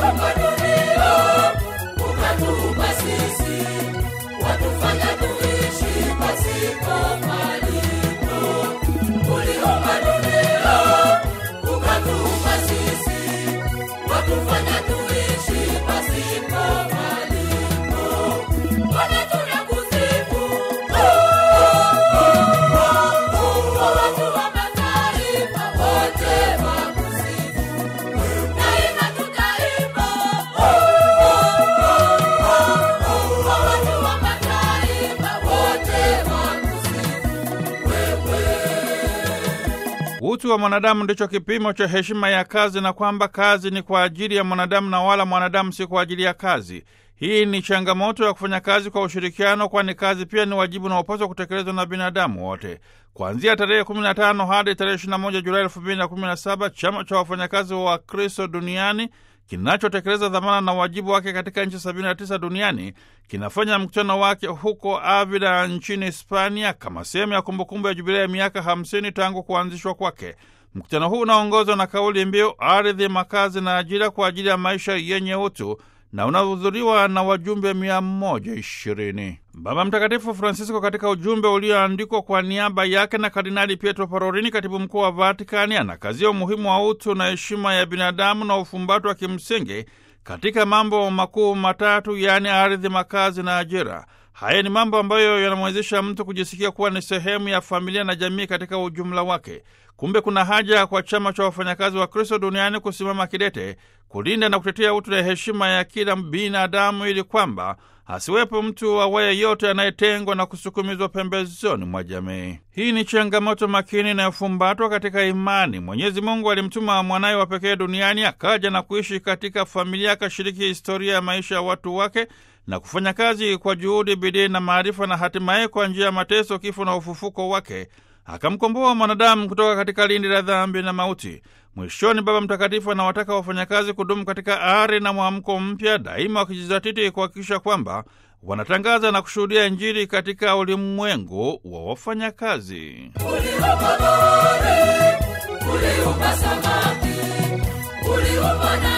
Uliumba dunia, ukatuumba sisi, watufanya tuishi pasipo malipo. Uliumba dunia, ukatuumba sisi, watufanya tuishi pasipo malipo. Bwana tunakusifu, kwa watu wa mataifa wote wakusifu. Daima tutaimba, kwa watu wa mataifa wote wakusifu wewe. Utu wa mwanadamu ndicho kipimo cha heshima ya kazi, na kwamba kazi ni kwa ajili ya mwanadamu na wala mwanadamu si kwa ajili ya kazi. Hii ni changamoto ya kufanya kazi kwa ushirikiano, kwani kazi pia ni wajibu unaopaswa kutekelezwa na binadamu wote. Kuanzia tarehe 15 hadi tarehe 21 Julai 2017 chama cha wafanyakazi wa Kristo duniani kinachotekeleza dhamana na wajibu wake katika nchi 79 duniani kinafanya mkutano wake huko Avila nchini Hispania kama sehemu ya kumbukumbu ya jubilei ya miaka 50 tangu kuanzishwa kwake. Mkutano huu unaongozwa na kauli mbiu ardhi, makazi na ajira kwa ajili ya maisha yenye utu na unahudhuriwa na wajumbe 120. Baba Mtakatifu Francisco katika ujumbe ulioandikwa kwa niaba yake na Kardinali Pietro Parolini, katibu mkuu wa Vatikani, anakazia umuhimu wa utu na heshima ya binadamu na ufumbato wa kimsingi katika mambo makuu matatu, yaani ardhi, makazi na ajira. Haya ni mambo ambayo yanamwezesha mtu kujisikia kuwa ni sehemu ya familia na jamii katika ujumla wake. Kumbe kuna haja kwa chama cha wafanyakazi wa Kristo duniani kusimama kidete kulinda na kutetea utu na heshima ya kila binadamu ili kwamba asiwepo mtu awaye yote anayetengwa na kusukumizwa pembezoni mwa jamii. Hii ni changamoto makini inayofumbatwa katika imani. Mwenyezi Mungu alimtuma mwanaye wa pekee duniani, akaja na kuishi katika familia, akashiriki historia ya maisha ya watu wake na kufanya kazi kwa juhudi, bidii na maarifa, na hatimaye kwa njia ya mateso, kifo na ufufuko wake akamkomboa mwanadamu kutoka katika lindi la dhambi na mauti. Mwishoni, Baba Mtakatifu anawataka wafanyakazi kudumu katika ari na mwamko mpya, daima wakijizatiti kuhakikisha kwamba wanatangaza na kushuhudia Injili katika ulimwengu wa wafanyakazi. Uliumba bahari, uliumba samaki, uliumba na